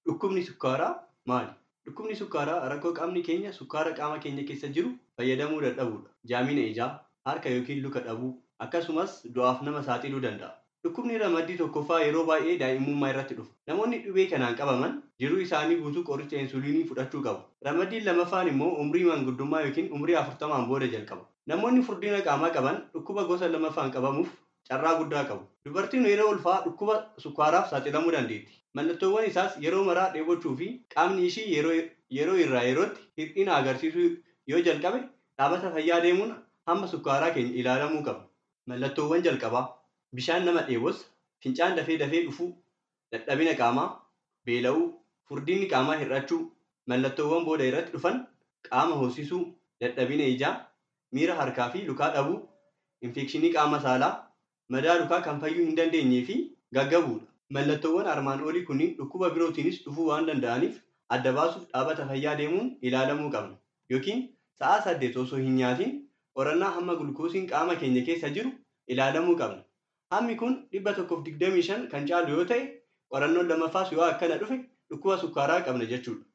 Dhukkubni sukkaaraa maali? Dhukkubni sukkaaraa rakkoo qaamni keenya sukkaara qaama keenya keessa jiru fayyadamuu dadhabuudha. Jaamina ijaa, harka yookiin luka dhabuu akkasumas du'aaf nama saaxiluu danda'a. Dhukkubni ramaddii tokkoffaa yeroo baay'ee daa'imummaa irratti dhufa. Namoonni dhibee kanaan qabaman jiruu isaanii guutuu qoricha insuliinii fudhachuu qabu. Ramaddiin lammaffaan immoo umrii manguddummaa yookiin umrii afurtamaan booda jalqaba. Namoonni furdina qaamaa qaban dhukkuba gosa lammaffaan qabamuuf carraa guddaa qabu. Dubartiin yeroo ulfaa dhukkuba sukkaaraaf saaxilamuu dandeetti. Mallattoowwan isaas yeroo maraa dheebochuu fi qaamni ishii yeroo irraa yerootti hir'ina agarsiisuu yoo jalqabe dhaabata fayyaa deemuun hamma sukkaaraa keenya ilaalamuu qaba. Mallattoowwan jalqabaa bishaan nama dheebossa, fincaan dafee dafee dhufuu, dadhabina qaamaa, beela'uu, furdinni qaamaa hir'achuu, mallattoowwan booda irratti dhufan qaama hoosisuu, dadhabina ijaa, miira harkaa fi lukaa dhabuu, infekshinii qaama saalaa, madaa lukaa kan fayyuu hin dandeenyee fi gaggabuudha. Mallattoowwan armaan olii kunniin dhukkuba birootiinis dhufuu waan danda'aniif adda baasuuf dhaabata fayyaa deemuun ilaalamuu qabna. Yookiin sa'a saddeet osoo hin nyaatiin qorannaa hamma gulukoosiin qaama keenya keessa jiru ilaalamuu qabna. Hammi kun dhibba tokkoof digdamii shan kan caalu yoo ta'e qorannoon lammaffaas yoo akkana dhufe dhukkuba sukkaaraa qabna jechuudha.